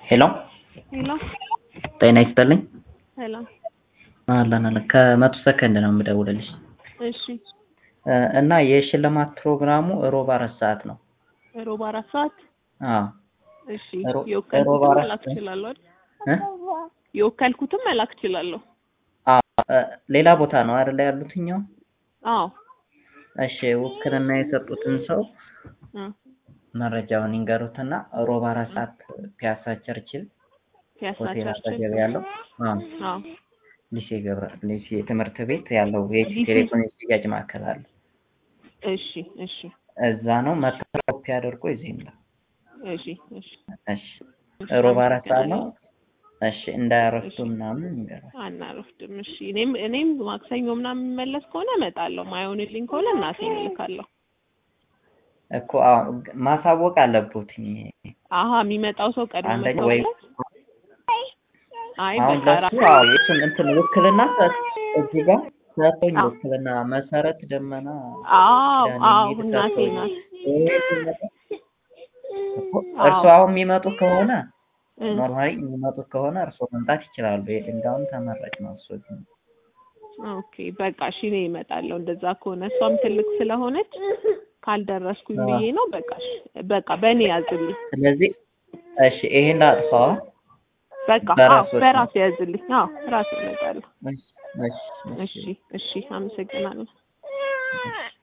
ሄሎ ሄሎ ጤና ይስጥልኝ። ሰላም። አለን አለን ከመቶ ሰከንድ ነው የምደውልልሽ እሺ እ እና የሽልማት ፕሮግራሙ ሮብ አራት ሰዓት ነው። ሮብ አራት ሰዓት አዎ እሺ ሮ- ሮብ የወከልኩትም አራት መላክ ሰዓት። እችላለሁ አይደል? እ? የወከልኩትም መላክ እችላለሁ። አዎ እ ሌላ ቦታ ነው አይደል ያሉትኛው? አዎ እሺ ውክልና የሰጡትን ሰው እ መረጃውን ይንገሩትና ሮብ አራት ሰዓት ፒያሳ ቸርችል ፒያሳ ሆቴል ቸርች አጠገብ ያለው አዎ አዎ ሊሴ ገብረ ሊሴ ትምህርት ቤት ያለው የኢትዮ ሊሴ- ቴሌኮም የሽያጭ ማዕከል አለ። እሺ እሺ እዛ ነው መታወቅ አድርጎ ይዘህ ይምጣ። እሺ እሺ እሺ ሮብ አራት ሰዓት ነው። እሺ እንዳያረፍቱ ምናምን ይንገራል። አናረፍድም። እሺ እኔም እኔም ማክሰኞ ምናምን የምመለስ ከሆነ እመጣለሁ። ማይሆንልኝ ከሆነ እናቴን እልካለሁ። እኮ አዎ ማሳወቅ አለብዎት። አሀ የሚመጣው ሰው ቀድሞ አንደኛ መታወቅ ወይ ነው? አይ አሁን በቃ ለሱ ራ- አዎ የእሱን እንትን ውክልና ሰ- እዚህ ጋር ሰጥቶኝ አዎ። ውክልና መሰረት ደመና አዎ ዳን አዎ የሚል እናቴ ሰጥቶኝ ናት። ይሄ ሲመጣ እኮ አዎ። እርሱ አሁን የሚመጡ ከሆነ እ ኖርማሊ የሚመጡ ከሆነ እርሶ መምጣት ይችላሉ። የድንጋዩን ተመራጭ ነው እሱ ግን ኦኬ በቃ እሺ እኔ እመጣለሁ። እንደዛ ከሆነ እሷም ትልቅ ስለሆነች ካልደረስኩኝ አዎ። ብዬ ነው። በቃ እሺ በቃ በእኔ ያዝልኝ። ስለዚህ እሺ ይሄን ላጥፋዋ። በቃ አዎ በራስዎት በራሴ ያዝልኝ። አዎ ራሴ እመጣለሁ። እሺ እሺ እሺ እሺ አመሰግናለሁ። እሺ